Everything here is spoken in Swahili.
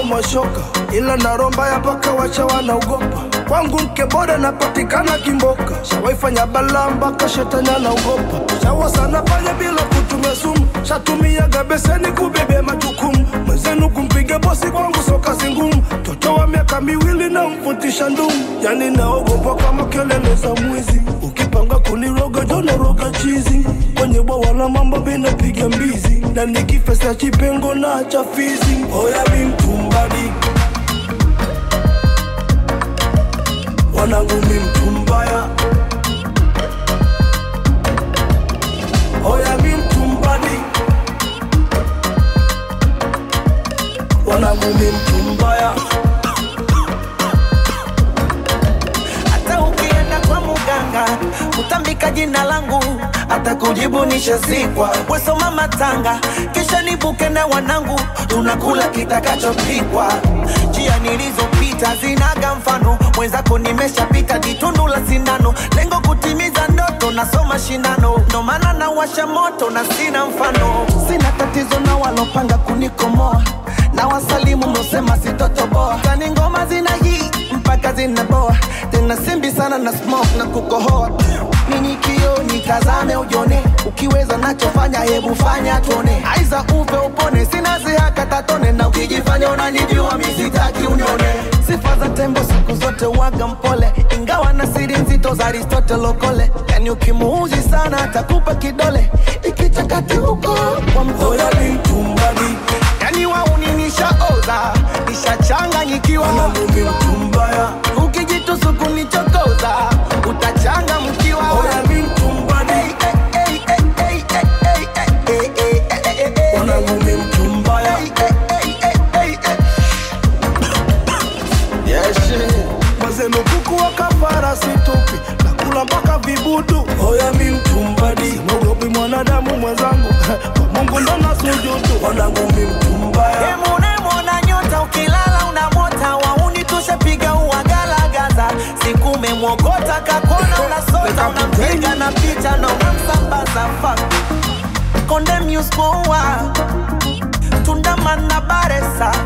mashoka, ila naromba ya paka wacha wanaogopa. Kwangu mke bora napatikana Kimboka, shawaifanya balaa mpaka shetani anaogopa. Shawa sana pale bila kutumia sumu, shatumiaga beseni kubebea majukumu. Mwenzenu kumpiga bosi kwangu soka zingumu, mtoto wa miaka miwili na mfutisha ndumu, yani naogopa kama kelele za mwizi. Ukipanga kuniroga jona roga chizi, kwenye bwawa la mambo binapiga mbizi, na nikifesa chipengo na cha fizi. Oya mi mtumbadi wanangu mi mtu mbaya, oya mi mtumbadi wanangu mi mtu mbaya. hata ukienda kwa muganga utambika jina langu hata kujibu nishazikwa wesoma matanga kisha nibuke na wanangu tunakula kitakachopikwa njia nilizopita zinaga mfano mwenzako nimeshapita ditundu la sindano lengo kutimiza ndoto nasoma shindano ndo maana nawasha moto na sina mfano sina tatizo na walopanga kunikomoa na wasalimu mlosema sitotoboa kani ngoma zina hii mpaka zinaboa tena simbi sana na smoke na kukohoa nini kio nitazame ujone ukiweza nachofanya hebu fanya tuone aiza upe upone sina zihaka tatone na ukijifanya unanijua misitaki unione sifa za tembo siku zote waga mpole ingawa na siri nzito za aristotle okole yani ukimuuzi sana atakupa kidole ikichakati huko kwa mtoto Oya mi mtumbadi yani wauni nishaoza nishachanganyikiwa wanangu mi mtu mbaya, ukijitusu kunichokoza utachanga mkiwa oya mi mtumbadi wanangu mi mtu mbaya. Mwenzenu kuku wa kafara situpi, nakula mpaka vibudu. Oya mi mtumbadi, mogopi mwanadamu mwenzangu, kwa Mungu ndo nasujudu. Wanangu mi mtu mbaya, Unemwona nyota ukilala unamota wauni tushapiga uwagalagaza siku umemwogota kakona unasota unampiga na picha na unamsambaza fuck Konde Muse Moa Tundamana Baresa